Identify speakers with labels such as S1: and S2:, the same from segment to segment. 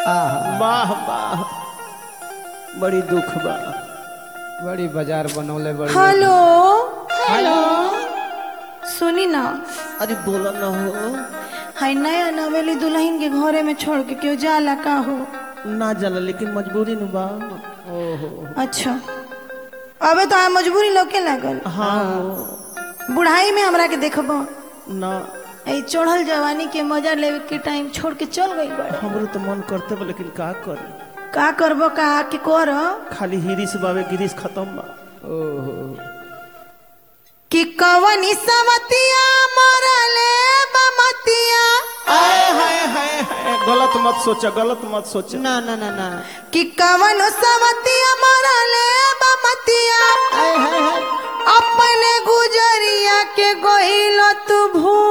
S1: वाह वाह बड़ी दुख बा
S2: बड़ी बाजार बनौले बड़ी
S3: हेलो हेलो सुनी ना
S1: अरे बोला ना हो
S3: हाय नया नवेली दुल्हन के घरे में छोड़ के क्यों जाला का हो
S1: ना जाला लेकिन मजबूरी नु बा ओहो
S3: अच्छा अबे तो आ मजबूरी लौके लागल
S1: हाँ हो
S3: बुढ़ाई में हमरा के देखबो
S1: ना
S3: ए चढ़ल जवानी के मजा लेवे के टाइम छोड़ के चल गई बड़ा
S1: हमरो तो मन करते बा लेकिन का करी
S3: का करबो का के कर
S1: खाली हिरिस बावे गिरिस खत्म बा
S2: ओहो
S3: कि कवनी समतिया मरले बमतिया
S1: हाय हाय हाय हाय गलत मत सोचा गलत मत सोचा
S2: ना ना ना ना
S3: कि कवन समतिया मरले बमतिया
S2: हाय हाय हाय
S3: अपने गुजरिया के गहिल तू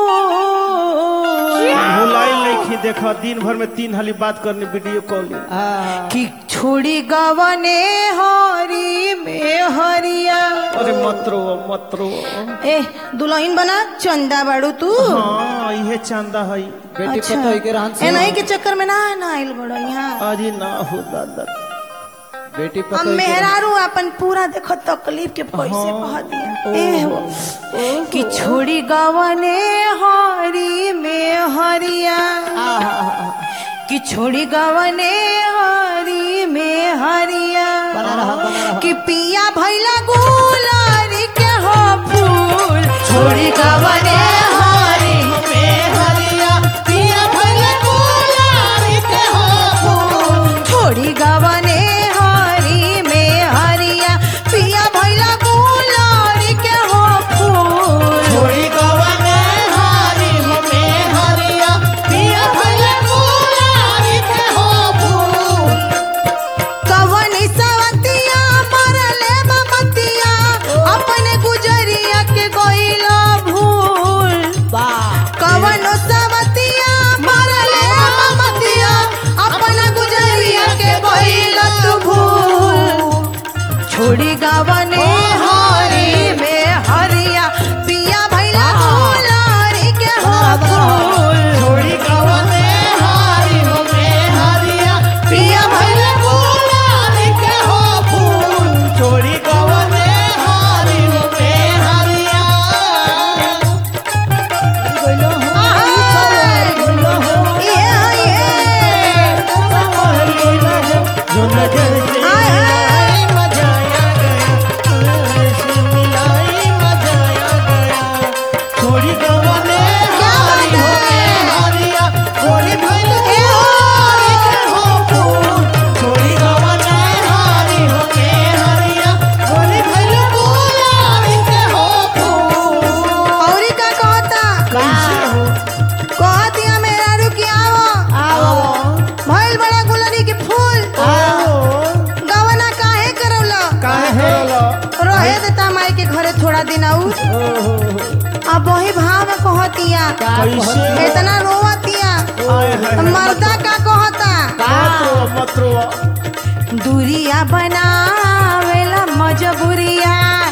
S3: भूल
S1: भुलाई नहीं देखा दिन भर में तीन हाली बात करनी वीडियो कॉलिंग
S2: हाँ
S3: कि छोड़ी गवने हरी में हरिया
S1: अरे मत रो मत रो
S3: ए दुल्हन बना चंदा बाड़ू तू
S1: हाँ ये चांदा है
S2: बेटी
S3: अच्छा।
S2: पतो के रहन
S3: ए नहीं के चक्कर में ना ना आइल बड़ो यहाँ
S1: अरे ना हो दादा
S2: बेटी
S3: हम
S2: पतो
S3: मेहरारू अपन पूरा देखो तकलीफ के पैसे कह दिया ए हो कि छोड़ी गवने हरी में हरिया कि छोड़ी गवने हरी में हरिया
S2: बना रहा, बना रहा।
S3: कि पिया भैला गुलारी के हो फूल छोड़ी गवने हरी में हरिया पिया भैला गुलारी के हो फूल छोड़ी गवने हरी में हरिया पिया भैला गुलारी के हो फूल
S1: छोड़ी गवाने हारी में हरिया
S3: पिया भैला गुलारी के हो फूल कवनी सवतिया मरले बमतिया अपने गुजरिया के गइला भूल कवन सवतिया मरले बमतिया अपने गुजरिया के गइला तू भूल छोड़ी गवने हरी में हरिया पिया भैला गुलारी के हो फूल
S1: छोड़ी गवाने हारी में हरिया
S3: पिया भैला गुलारी के हो फूल
S1: छोड़ी गवाने हारी में हरिया जो नजर से मिलाई मजा आ गया ऐसे मिलाई मजा आ गया छोड़ी गवाने हारी में हरिया छोड़ी भइल हारी के हो फूल छोड़ी गवाने हारी में हरिया छोड़ी भइल गुलाबी के हो फूल
S3: औरी का कहता
S1: कैसे हो
S3: कहतिया मेरा रुकी आवो भइल बड़ा गुलरी के फूल गवना काहे करौला
S1: काहे होलो
S3: रहे देता माई के घरे थोड़ा दिन आऊ अब वही भाव में कहतिया
S1: कैसे
S3: इतना रोवतिया
S1: आए हाय
S3: मर्दा का कहता
S1: मत रो मत रो
S3: दूरिया बनावेला मजबूरिया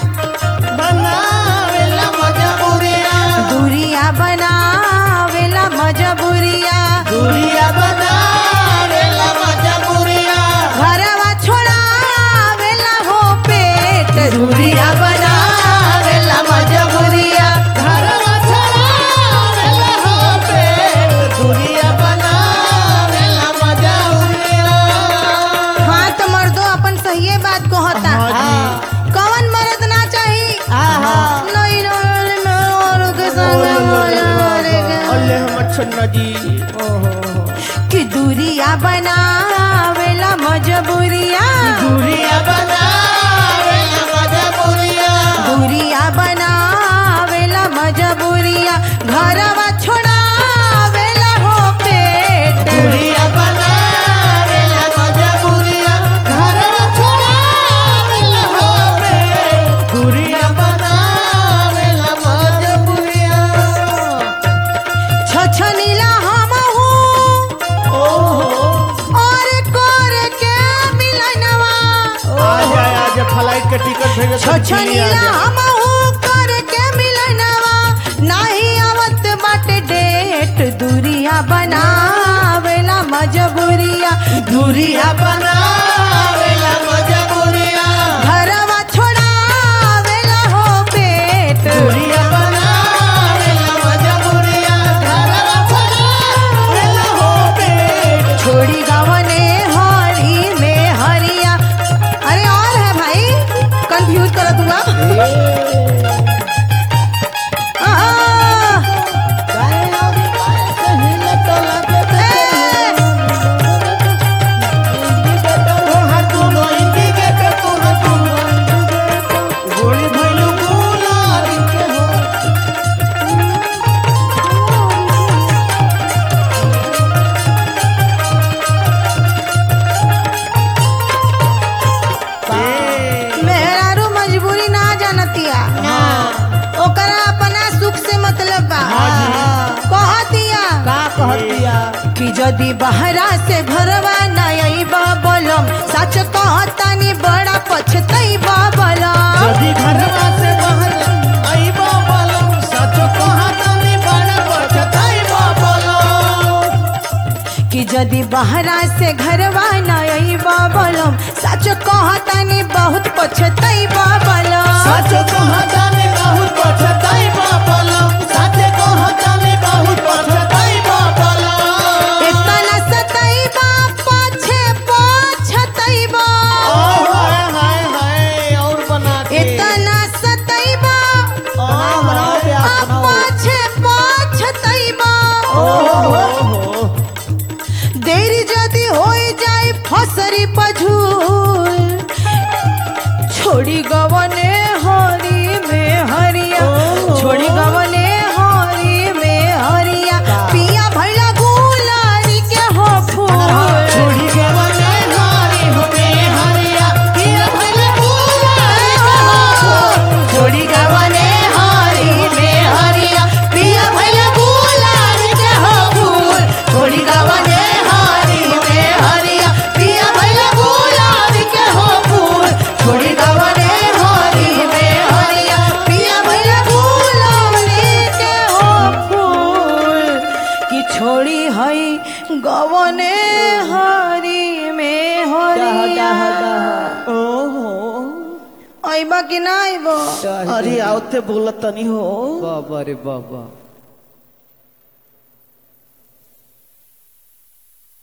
S1: बनावेला मजबूरिया
S3: दूरिया बनावेला मजबूरिया
S1: दूरिया बनावेला मजबूरिया
S3: घरवा छोड़ावेला हो पेट दूरिया बनावेला मजबूरिया
S1: घरवा छड़ावेला हो पेट दूरिया बनावेला मजबूरिया
S3: हाँ तो मर्दो अपन सही बात कहता
S1: हाँ
S3: कौन मर्द ना चाही नहीं रोल में और के संग मोरे के।
S1: अल्लाह हम छन्ना जी
S3: कि दूरिया बनावेला मजबूरिया
S1: दूरिया बनावेला मजबूरिया
S3: दूरिया बनावेला मजबूरिया घरवा छोड़ावेला हो पेट
S1: दूरिया बनावेला मजबूरिया घरवा छड़ावेला हो पेट दूरिया बनावेला मजबूरिया
S3: छछनीला हम हूँ
S1: ओहो
S3: और कर के मिलनवा
S1: आ जा आ जा फ्लाइट के टिकट भेजे तो दिल्ली आ
S3: छछनीला
S1: जा।
S3: हम हूँ कर के मिलनवा नाही आवत बाटे दूरिया
S2: बनावेला मजबूरिया
S3: घरवा छोड़ावेला हो पेट
S2: दूरिया बनावेला मजबूरिया घरवा बनावेला हो पेट
S3: छोड़ी गवने हरी में हरिया अरे और है भाई कंफ्यूज कर दूंगा
S2: तोहर दुनो इंडिकेटर तोहर दुनो इंडिकेटर गोली भइलू गुलाबी के हो
S3: मेहरारू मजबूरी ना जानतिया ओकरा अपना सुख से मतलब बा कहतिया
S2: का कहतिया
S3: कि जदि बहरा से घरवा न अइबा बोलम सच कहतानी बड़ा पछतइबा बोलम
S2: यदि घरवा से बाहर आइबा बोलम सच कहतानी बड़ा पछताइबा बोलम
S3: कि जदि बहरा से घरवा न अइबा बोलम सच कहतानी बहुत पछतइबा बोलम
S2: सच कहतानी बहुत पछताइबा बोलम सच कहतानी बहुत पछताइबा बोलम
S3: इतना सतइबा पछे पछतइबा
S2: ओ हाय हाय हाय और बना के
S3: इतना सतइबा
S2: बनाओ बनाओ प्यास बनाओ
S3: पछे पछतइबा
S2: ओहो
S3: देरी जदि हो जाए फसरी पझूल छोड़ी गवने हरी में हरिया
S2: ओह।
S3: छोड़ी गवने हरी में हरिया पिया भैला गुलारी के हो फूल
S2: छोड़ी के बने हारी हो में हरिया पिया भले बुलाए
S3: छोड़ी गवने हरी में हरिया पिया भैला गुलारी के हो फूल छोड़ी गवने हरी में हरिया पिया भैला गुलारी के हो फूल छोड़ी गवने हरी में हरिया पिया भैला गुलारी के हो फूल कि छोड़ी हई गवने हरी में हरिया
S2: ओहो
S3: अइबा कि ना अइबो
S2: अरे आवते बोलत तनी हो
S1: बाबा रे बाबा